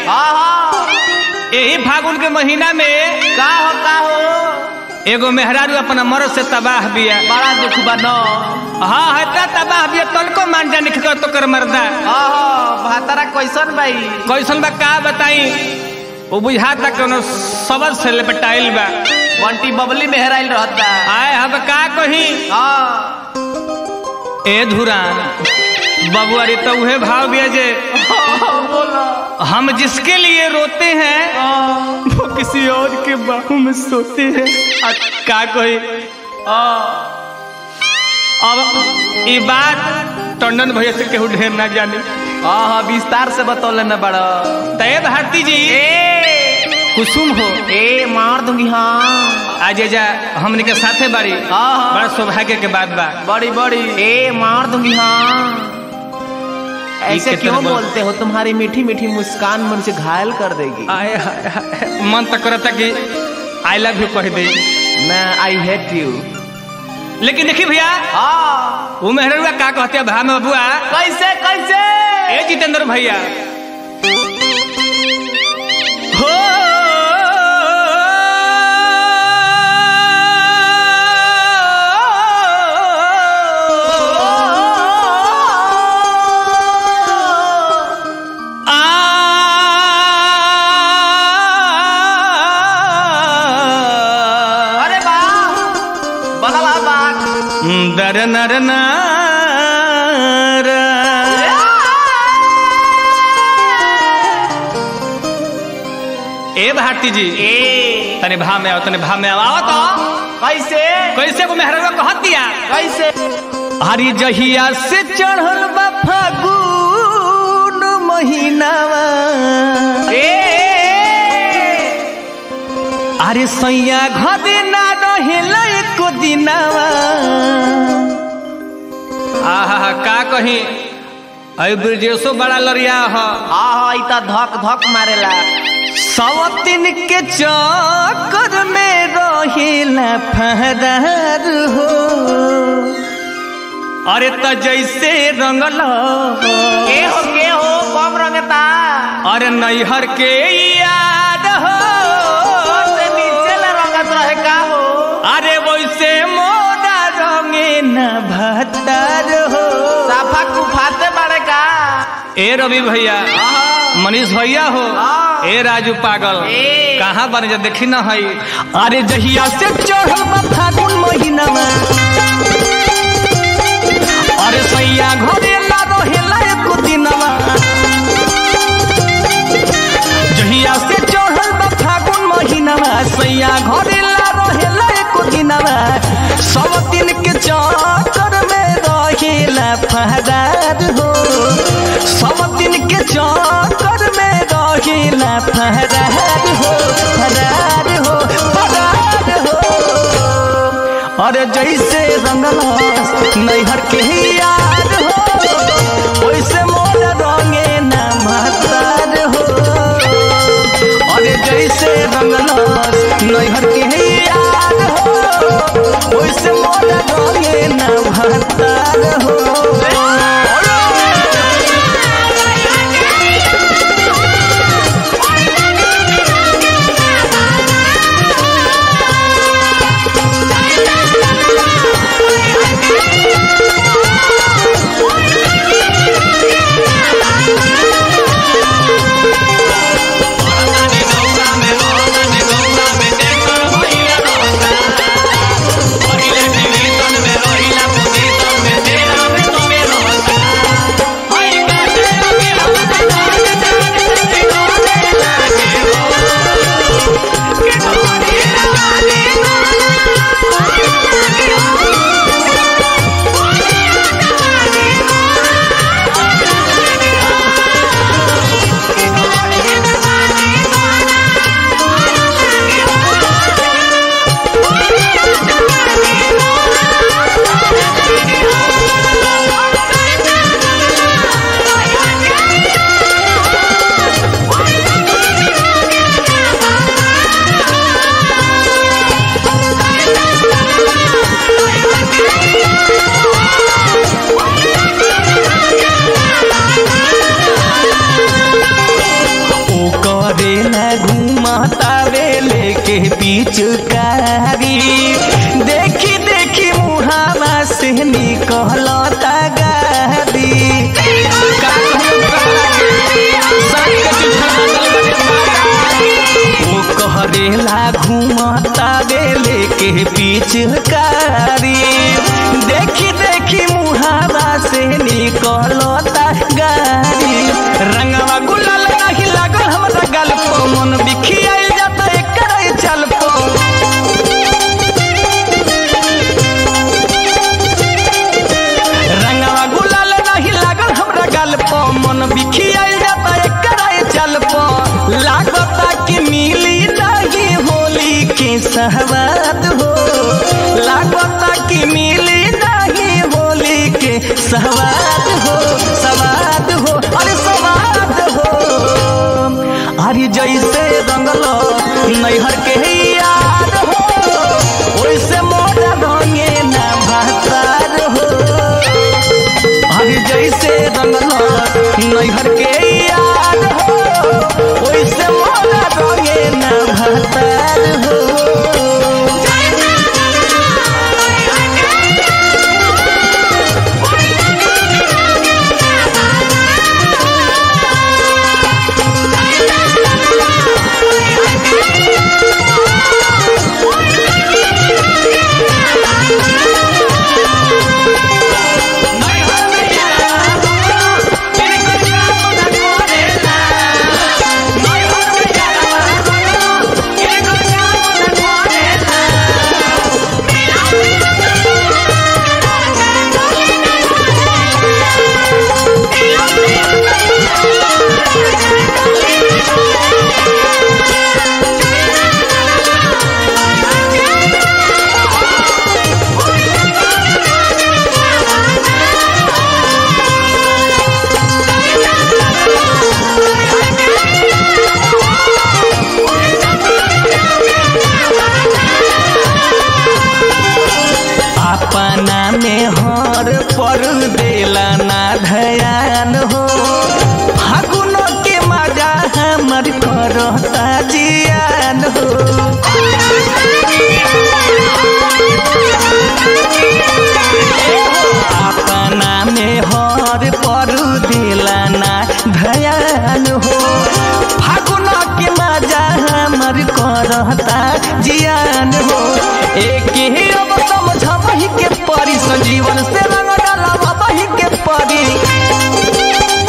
हाँ हाँ यही फागुन के महीना में का हो का हो एगो मेहरारू अपना मरद से तबाह बिया बड़ा दुख बा न हाँ है इतना तबाह बिया तनको मान जा निकल तो कर मरदा हाँ हाँ भातारा कैसन भाई कैसन बा का बताई वो बुझाता कोनो सबल से लपटाइल बा बंटी बबली मेहराइल रहता आए हम का कही हाँ ए धुरान बबुआ रे तो उहे भाव बिया जे बोलो हम जिसके लिए रोते हैं वो किसी और के बाहू में सोते हैं आ, का कही अब ये बात टंडन भैया से केहू ढेर ना जाने हाँ हाँ विस्तार से बतौले न बड़ा तय भारती जी कुसुम हो ए मार दूंगी हाँ आज जा हमने के साथे बारी हाँ हाँ बड़ा सौभाग्य के बात बा बड़ी बड़ी ए मार दूंगी हाँ ऐसे कितने क्यों बोल- बोलते हो तुम्हारी मीठी मीठी मुस्कान मुझे घायल कर देगी आए हाय हाय मन तक करता कि आई लव यू कह दे मैं आई हेट यू लेकिन देखिए भैया हाँ वो मेहरुआ का कहते हैं भा में बबुआ कैसे कैसे ए जितेंद्र भैया हो आ अरे बा बड़ा बा बात दर नर नार। ए भारती जी ए तने भा में आओ तने भा में आओ आओ तो कैसे कैसे को मेहरवा कहत दिया कैसे हरी जहिया से चढ़ल बा फागुन महीनावा ए अरे सैया घदे ना रहेल एको दिनावा आहा का कही अय ब्रजेशो बड़ा लड़िया ह हाँ हाँ ई त धक धक मारेला सवतिन के चक्कर में रहेला फहरार हो अरे त जैसे रंगल के हो के हो कम रंगता अरे नैहर के याद हो से नीचे ले रंगत रहे का हो अरे वैसे मोरा रंगे न भतार हो साफा कुफाते बड़े का ए रवि भैया मनीष भैया हो हाँ। ए राजू पागल ए। कहाँ बन जा देखी ना हई अरे जहिया से चढ़ल बा फागुन महीना में अरे सैया घरे ला रहेला एको दिनवा जहिया से चढ़ल बा फागुन महीना में सैया घरे ला रहेला एको दिनवा सब दिन के चक्कर में रहेला फहरार हो सब दिन के चक्कर में रहेला फहरार हो फरार हो फरार हो अरे जैसे रंगल नैहर के यार हो वैसे मोर रंगे न महतार हो अरे जैसे रंगल नैहर के यार हो वैसे मोर रंगे न महतार हो Thank you. पिचुकारी देखी देखी मुहावा से निकलता गादी का कहूं साथ के चुछाना दल बड़े ओ कहरेला घूमता बेले के पिचकारी देखी देखी मुहावा से निकलता गाड़ी रंगवा गुलाल नहीं लागल हमरा गल पो मन बिखियाइल जाता एकर चल पो रंगवा गुलाल नहीं लागल हमरा गल पो मन बिखियाइल जाता एकर चल पो लागता कि मिली नहीं होली के सहवाद हो लागता कि मिली नहीं होली के सहवाद हो सवाद हो अरे सवाद हो अरे जैसे रंगल नैहर के याद हो वैसे मोटा रंगे ना भातार हो अरे जैसे रंगल नैहर के याद हो वैसे मोटा रंगे ना भातार हो अपना में हर पर देला ना धयान हो फागुन के मजा हमर करता जियान हो अपना में हर पर देला ना धयान हो फागुन के मजा हमर करता जियान हो एक ही अब समझबही के परी संजीवन से रंग डालबही के परी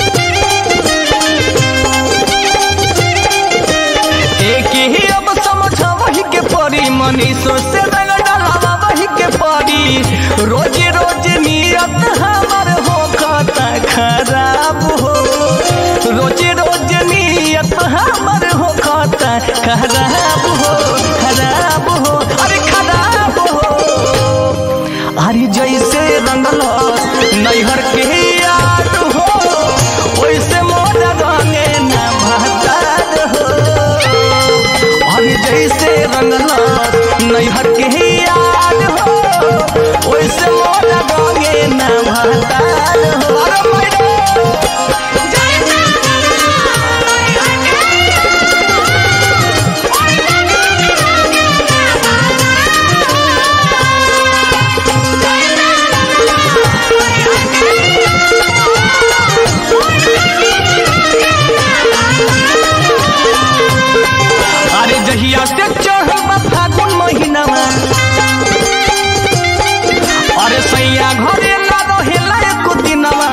एक ही अब समझबही के परी मनीषो से रंग डालबही के परी रोज रोज नियत हमर हो खाता खराब हो रोज रोज नियत हमर हो खाता खराब हो खराब हो अरे खराब हो अरे जैसे रंगल नैहर के याद हो वैसे मोर रंगे न भतार हो अरे जैसे रंगल नैहर के याद हो वैसे मोर रंगे न भतार हो अरे मैडम अरे जहिया से चढ़ल बा फागुन महीनामा अरे सैया घरे ना रहेला एको दिनवा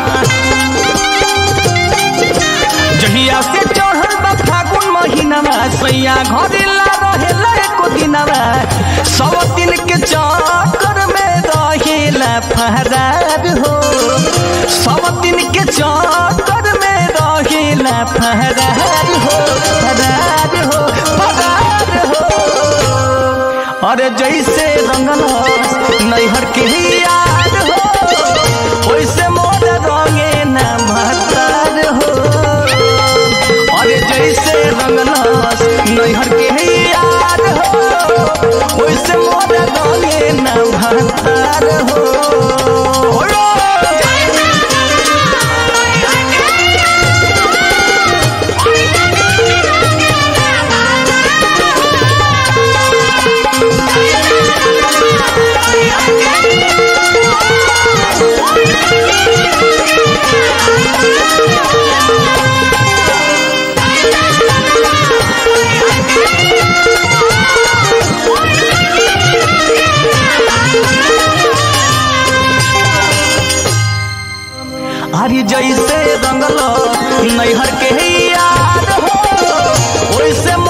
जहिया से चढ़ल बा फागुन महीनामा सैया घरे ला रहेला एको दिनवा सौ दिन के चक्कर में रहेला फहरार हो सौ दिन के चक्कर में रहेला फहरार हो फहरार हो फहरार हो अरे जैसे रंगल नैहर के याद हो वैसे मोर रंगे न महतार हो अरे जैसे रंगल नैहर के याद हो वैसे मोर रंगे न महतार हो जैसे रंगल नैहर के याद हो ओइसे